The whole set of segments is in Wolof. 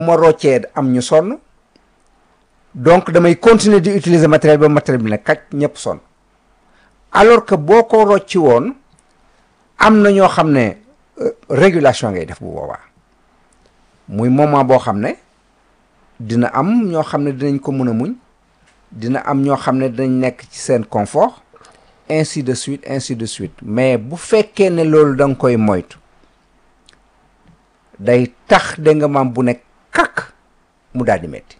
ma roccee am ñu sonn donc damay continuer di utiliser matériel ba matériel bi ne kaj ñëpp sonn alors que boo ko rocci woon am na ñoo xam ne régulation ngay def bu boobaa muy moment boo xam ne dina am ñoo xam ne dinañ ko mën a muñ dina am ñoo xam ne dinañ nekk ci seen confort ainsi de suite ainsi de suite mais bu fekkee ne loolu da nga koy moytu day tax da nga maam bu nekk kak mu daal di metti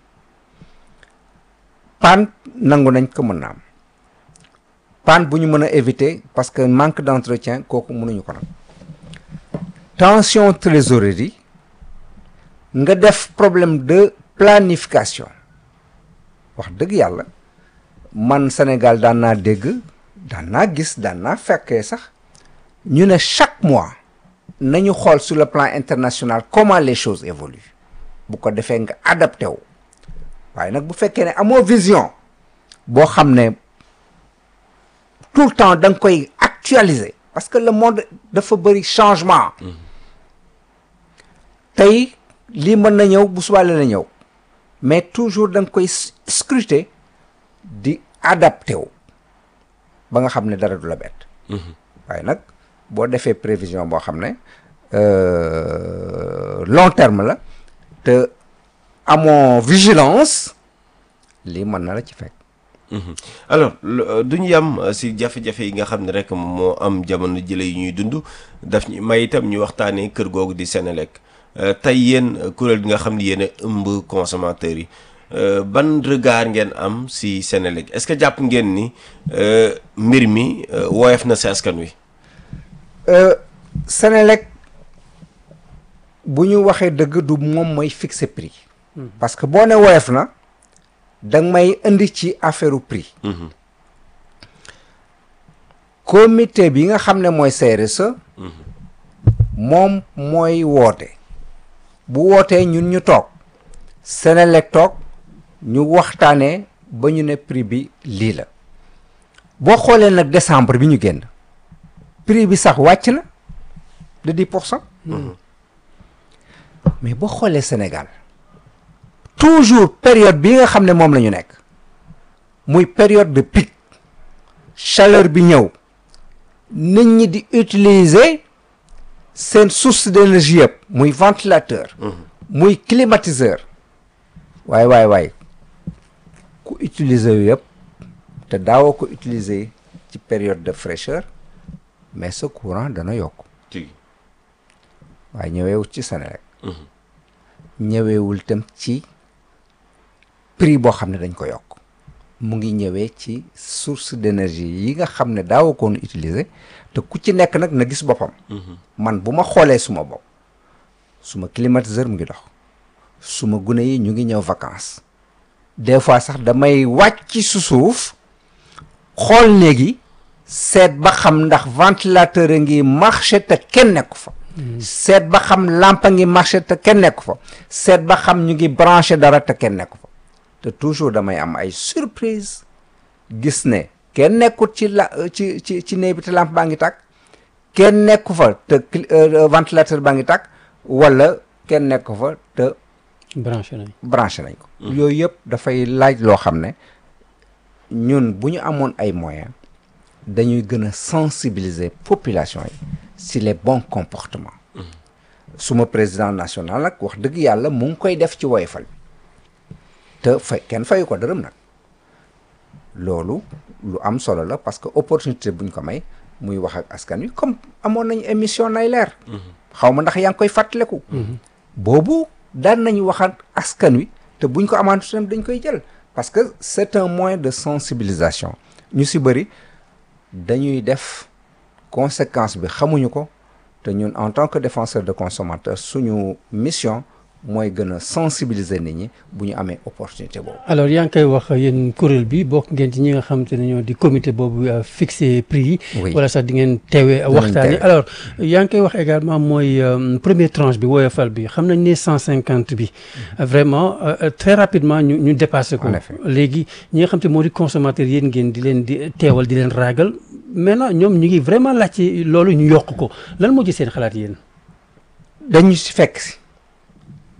panne nangu nañ ko mën na am panne bu ñu mën a éviter parce que manque d'entretien kooku mënuñu ko nag tension trésorerie nga def problème de planification wax dëgg yàlla man Sénégal daan naa dégg daan naa gis daan naa fekkee sax ñu ne chaque mois nañu xool sur le plan international comment les choses évoluent bu ko defee nga adapté wu waaye nag bu fekkee ne amoo vision boo xam ne tout le temps da nga koy actualiser parce que le monde dafa bëri changement tey lii mën na ñëw bu subaa la ñëw mais toujours da nga koy scruter di adapté wu ba nga xam ne dara du la bett waaye nag boo defee prévision boo xam ne long terme la te amoo vigilance lii mën na la ci fekk alors duñu yam si jafe-jafe yi nga xam ne rek moo am jamono jële yi ñuy dund daf ñu may itam ñu waxtaanee kër googu di Senelec tey yéen kuréel gi nga xam ne yéen a ëmb consommateurs yi ban regard ngeen am si Senelec est-ce que jàpp ngeen ni mbir mi woyof na si askan wi. Senelec bu ñu waxee dëgg du moom mooy fixer prix. parce que boo ne woyof na danga may indi ci affaire prix. comité bi nga xam ne mooy CRSE. moom mooy woote. bu wootee ñun ñu toog Senelec toog ñu waxtaanee ba ñu ne prix bi lii la boo xoolee nag décembre bi ñu génn prix bi sax wàcc na de dix pour cent mais boo xoolee Sénégal toujours période bi nga xam ne moom la ñu nekk muy période de pic chaleur bi ñëw nit ñi di utiliser seen source d'énergie yëpp muy ventilateur muy climatiseur waay waay waay ku utiliser yu yëpp te daawoo ko utiliser ci période de fraîcheur mais ce courant dana yokk waaye ñëweewul ci Senelec ñëweewul tam ci prix boo xam ne dañ ko yokk mu ngi ñëwee ci source d'énergie yi nga xam ne daawoo koon utiliser te ku ci nekk nag na gis boppam man bu ma xoolee suma bopp suma climatiseur mu ngi dox suma gune yi ñu ngi ñëw vacances des fois sax damay wàcc su suuf xool léegi seet ba xam ndax ventilateur a ngi marché te kenn nekku fa seet ba xam lampe a ngi marché te kenn nekku fa seet ba xam ñu ngi branché dara te kenn nekku fa te toujours damay am ay surprise gis ne kenn nekkut ci la ci ci ci néeg bi te lampe baa ngi tàkk kenn nekku fa te ventilateur baa ngi tàkk wala kenn nekku fa te branché nañ branché nañ ko yooyu yëpp dafay laaj loo xam ne ñun bu ñu amoon ay moyens dañuy gën a sensibiliser population yi si les bons comportements suma président national nag wax dëgg yàlla mu ngi koy def ci woyofal bi te fay kenn fayu ko dërëm nag loolu lu am solo la parce que opportunité buñ ko may muy wax ak askan wi comme amoon nañu émission nay leer xaw ma ndax yaa ngi koy fàttaleku boobu daan nañu wax ak askan wi te buñ ko amaantu tam dañ koy jël parce que c'est un moyen de sensibilisation ñu si bëri dañuy def conséquence bi xamuñu ko te ñun en tant que défenseur de consommateur suñu mission mooy gën a sensibiliser nit ñi bu ñu amee opportunité boobu. alors yaa ngi koy wax yéen kuréel bi bokk ngeen ci ñi nga xam te ne ñoo di comité boobu fixé prix yi. Oui. wala sax di ngeen teewee waxtaan yi teewe. alors yaa ngi koy wax également mooy euh, première tranche bi woyofal bi xam nañ ne 150 bi vraiment euh, très rapidement ñu ñu dépassé ko. En effet. léegi ñi nga xam te moo di consommateur yéen ngeen di leen di teewal di leen raagal maintenant ñoom ñu ngi vraiment laaj ci loolu ñu yokk ko lan moo ci seen xalaat yéen. dañu si fekk si